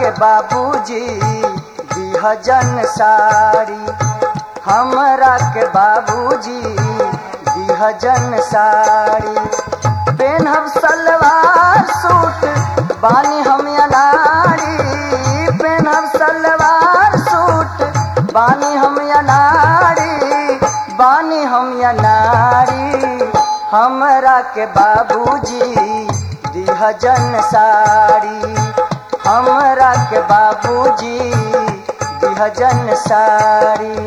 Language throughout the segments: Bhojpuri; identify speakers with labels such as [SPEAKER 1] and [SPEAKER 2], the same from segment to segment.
[SPEAKER 1] के बाबूजी दिहजन साड़ी हमरा के बाबूजी दिहजन साड़ी पेनहब सलवार सूट बानी हम अनाड़ी पेनहब सलवार सूट बानी हम अनाड़ी बानी हम अनाड़ी हमरा के बाबूजी दिहजन साड़ी हमरा के बाबूजी दिहजन साड़ी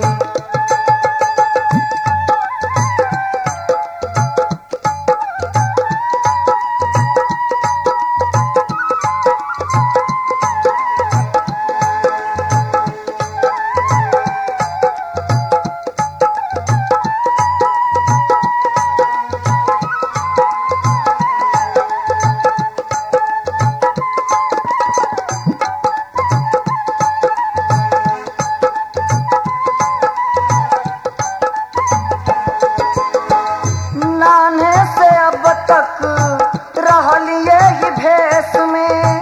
[SPEAKER 1] नाने से अब तक रहलिए ही भेष में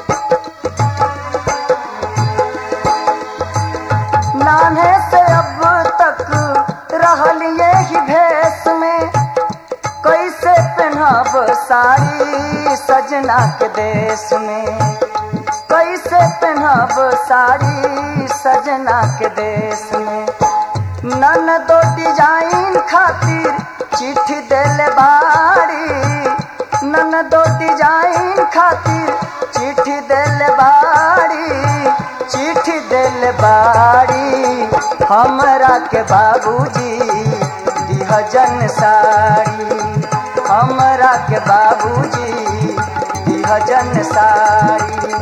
[SPEAKER 1] नाने से अब तक रहलिए ही भेष में कैसे पहनब साड़ी सजना के देश में कैसे पहनब साड़ी सजना के देश में नन दो डिजाइन खातिर चिट्ठी देले बाड़ी नन दो डिजाइन खातिर चिट्ठी देले बाड़ी चिट्ठी देले बाड़ी हमरा के बाबूजी दिहजन साड़ी हमरा के बाबूजी दिहजन साड़ी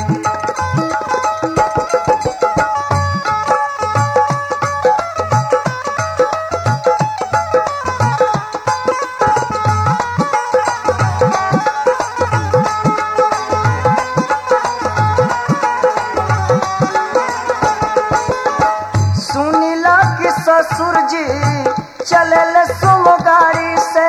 [SPEAKER 1] सुनीला कि ससुर जी चलल सुम गाड़ी से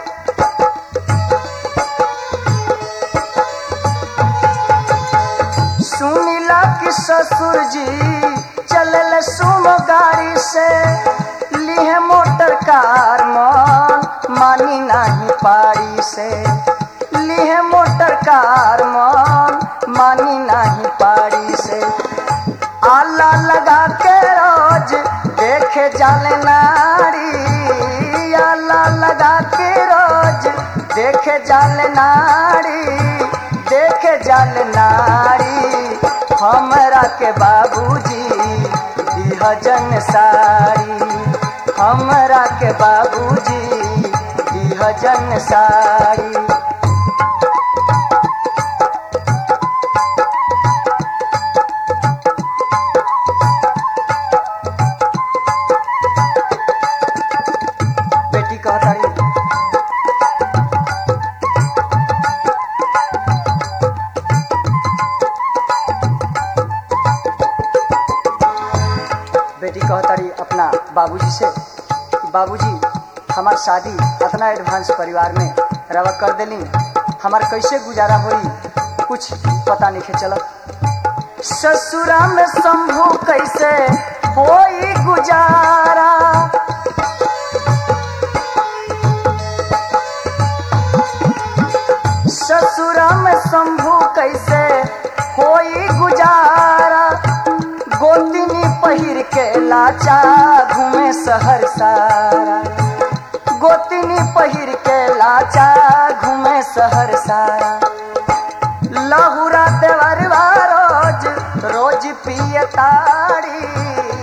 [SPEAKER 1] सुनीला कि ससुर जी चलल सुम गाड़ी से लिहे मोटर कार मन मानी नहीं पारी से लिहे मोटर कार मन मानी नहीं पारी से आला लगा के रोज देखे जाले नारी आला लगा के रोज देखे जाले नारी देखे जाले नारी हमरा के बाबूजी दिहजन साड़ी हमरा के बाबूजी दिहजन साड़ी बेटी कहतारी बेटी कहतारी अपना बाबूजी से कि बाबूजी हमार शादी इतना एडवांस परिवार में रवा कर देली हमार कैसे गुजारा होई कुछ पता नहीं चलत ससुरा में शंभू कैसे होई गुजारा ससुरा में शंभू कैसे होई गुजारा गोतिनी पहिर के लाचा घूमे शहर सारा गोतिनी पहिर के लाचा घूमे शहर सारा लहुरा देवरवा रोज रोज पिए ताड़ी